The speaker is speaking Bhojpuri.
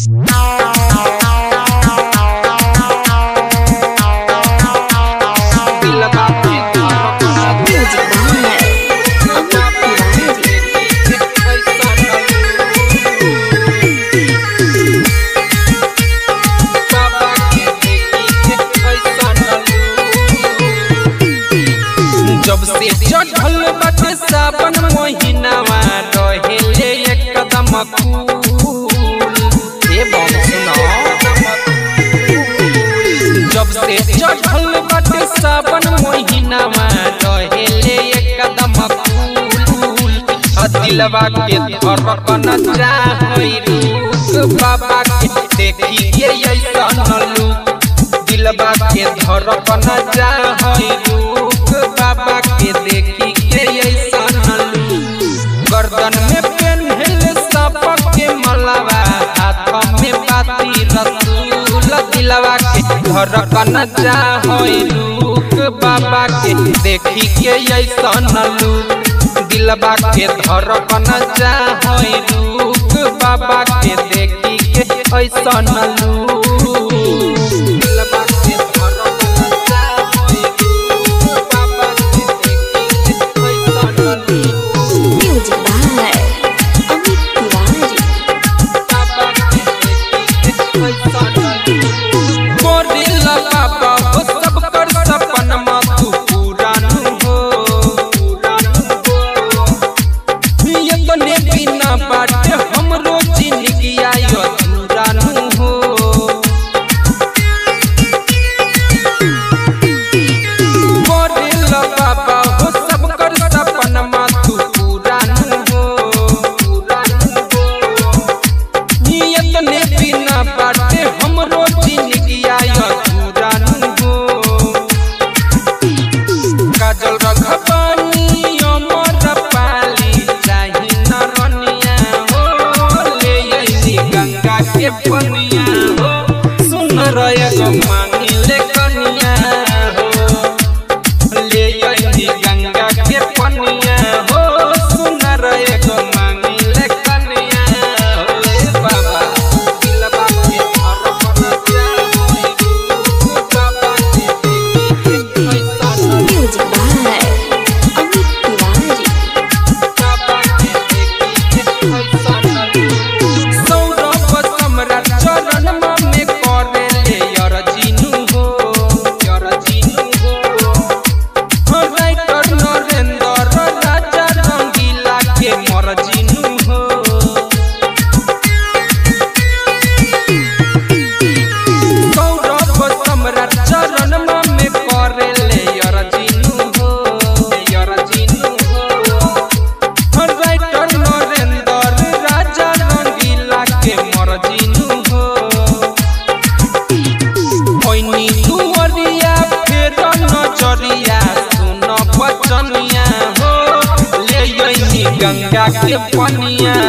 जब से चढ़ल बाटे सावन महीनावा रहेले एकदम कूल हे बम सुनो जब से चढ़ल बाटे सावन महीनावा रहेले एकदम कूल आ दिलवा के धड़कन चाहै रुक बाबा के देखिए ऐसन लुक दिलवा के धड़कन चाहै रुक बाबा के देखी के ऐसन लुक गर्दन में पेन्हल सपक के मलवा हाथ में बाती रसूल दिलवा के धड़कन चाहै रुक बाबा के देखी के ऐसन लुक दिलवा के धड़कन चाहै रुक बाबा के देखी के ऐसन लुक दिलवा के धड़कन चाहै रुक बाबा के देखी के ऐसन look Music by Amit Tiwari. Gorilla बाबा हो सब कर सपन तू पूरा नु हो ये तो ने बिना बाटे हमरो जिंदगी आयो अधूरा नु हो गोरिल्ला बाबा हो सब कर सपन तू पूरा नु हो पूरा नु हो नियत ने बिना बाटे हमरो जिंदगी आयो अधूरा नु हो काजल रखबानी अमर पाली चाही न रनिया हो ले अइली गंगा के पनिया हो सुन रय गो मांगी ले कनिया हो ले अइली गंगा के पनिया हो सुन रय गो मांगी ले कनिया हो ए बाबा दिलवा के धड़कन चाहोई बाबा के देखी के ऐसा Music by Amit Tiwari. Saurabh सम्राट चरणमा में करेले यरजिनु हो यरजिनु हो राइटर नरेंद्र राजा रंगीला के मरजिनु हो सौरभ सम्राट चरणमा में करेले यरजिनु हो यरजिनु हो राइटर नरेंद्र राजा रंगीला के मरजिनु हो होइनी दुवरिया फेर नजरिया सुन बचनिया हो ले अइनी गंगा के पनिया